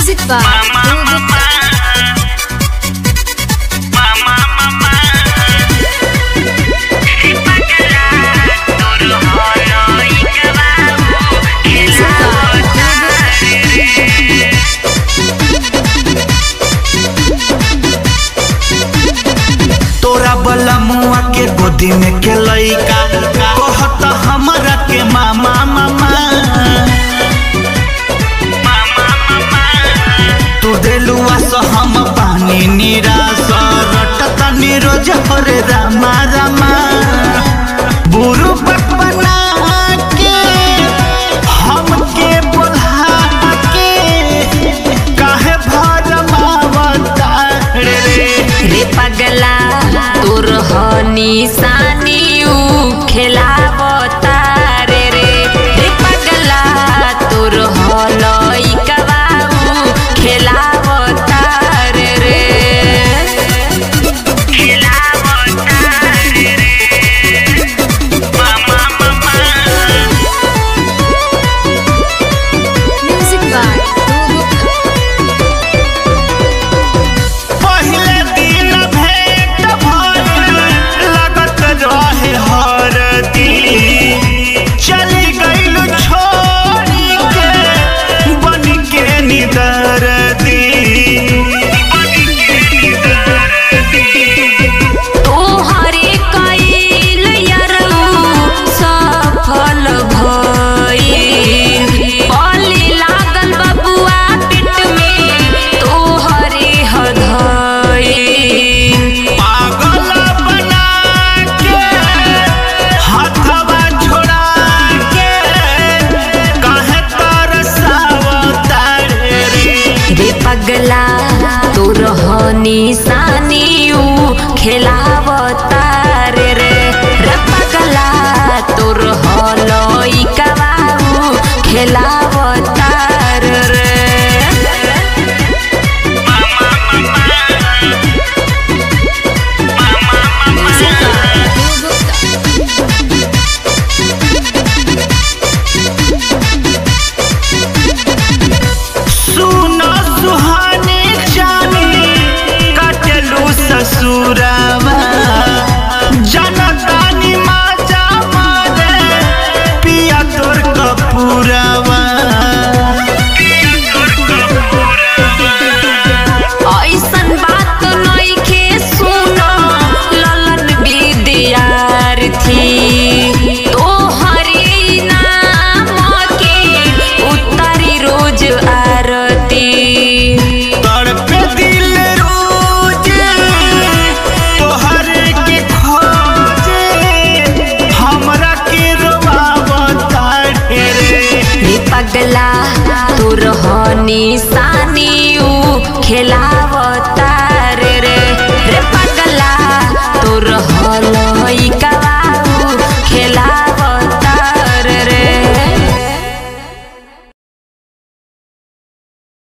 Music by Dhruv Gupta. Music by Dhruv Gupta. तोरा बला मुआ के गोदी में के लइका कहत हमरा के मामा मामा तू देलुआ सो हम पानी निराश रटत निरोज हरे रामा रामा बुरु बना के हमके बोला के काहे भरमावता रे रे पगला तोर हनी सानी ऊ खेलावता रे रे रे पगला तोर हलई कबाऊ खेलावता रे रे खेलावता रे रे मामा मामा Music by Dhruv Gupta. पहिले दिन भेंट भइल लगत रहे हरदी चली गइल छोड़ी के बन के निदरदी तोहरे कइल यरऊ सफल भइल पले लागल बबुआ पेट में तोहरे हधइल पागल बना के हाथवा छोड़ा के काहे तरसावता रे रे पगला तोर हनी सानी ऊ खेलावता रे रे रे पगला तोर हलई कबाऊ खेलावता रे रे Music by Dhruv Gupta. सुनो सुहानी जानी कटलू ससुरावा जनतानी माजा मारे पिया तोर कपूरावा ऐसन बात नइखे सुनो ललन विद्यार्थी तोहरे नाम के उतारी रोज आरती तड़पे दिल रोज तोहर के खोजे हमरा के रोवावता रे रे पगला तोर हनी सानी ऊ खेलावता रे रे रे पगला तोर हलई